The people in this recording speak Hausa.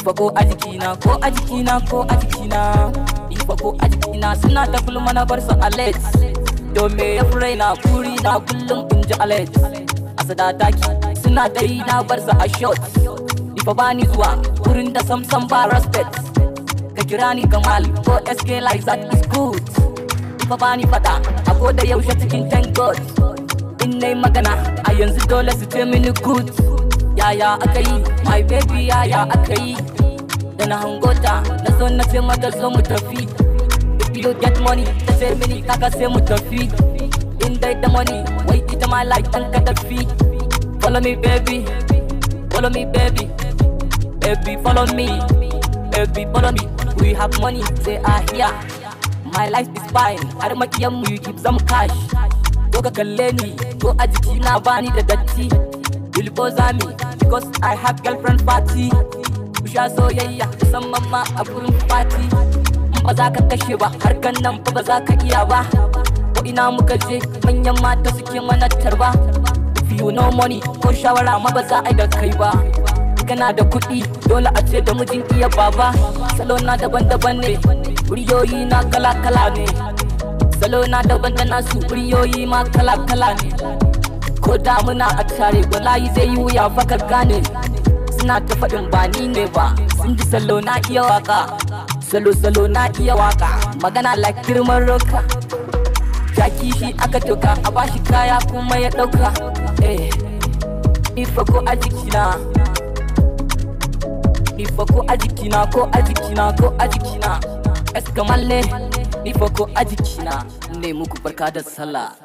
fa ko a jikina ko a jikina ko a jikina ni fa ko a jikina suna ta gulma na bar su alex to me ya fi raina kuri na kullum in ji alex a sadataki suna ta yi na bar su a shot ni fa bani zuwa wurin da samsam ba respect ka kira ni kamal ko sk like that is good ni fa bani fada a ko da yaushe cikin thank god in nai magana a yanzu dole su ce mini good yaya aka yi my baby yaya aka yi da na hangota na so na ce mata zo mu tafi if you get money ta ce mini kaka sai mu tafi in dai da money wai ita ma like dan ka tafi follow me baby follow me baby baby follow me baby follow me we have money they are here my life is fine har makiyan mu you keep some cash ko ka kalle ni ko a jiki na bani da datti Bilboza me because I have girlfriend party Ku sha soyayya musamman ma a gurin party In ba za ka kashe ba harkan nan fa ba za ka iya ba Ko ina muka je manyan mata suke mana tarba If you no money ko shawara ma ba za a yi da kai ba Kana da kuɗi dole a ce da mijin iya baba Salo na daban-daban ne Wuriyoyi na kala-kala ne Salo na daban da nasu wuriyoyi ma kala-kala ne ko da muna a tare wallahi zai yi wuya fa ka gane suna ta faɗin ba ni ne ba sun ji salo na iya waka salo salo na iya waka magana like girman roka jaki shi aka toka a bashi kaya kuma ya ɗauka eh ifa ko a jikina ifa ko a jikina ko a jikina ko a jikina eskamalle ifa ko a jikina ne muku barka da sallah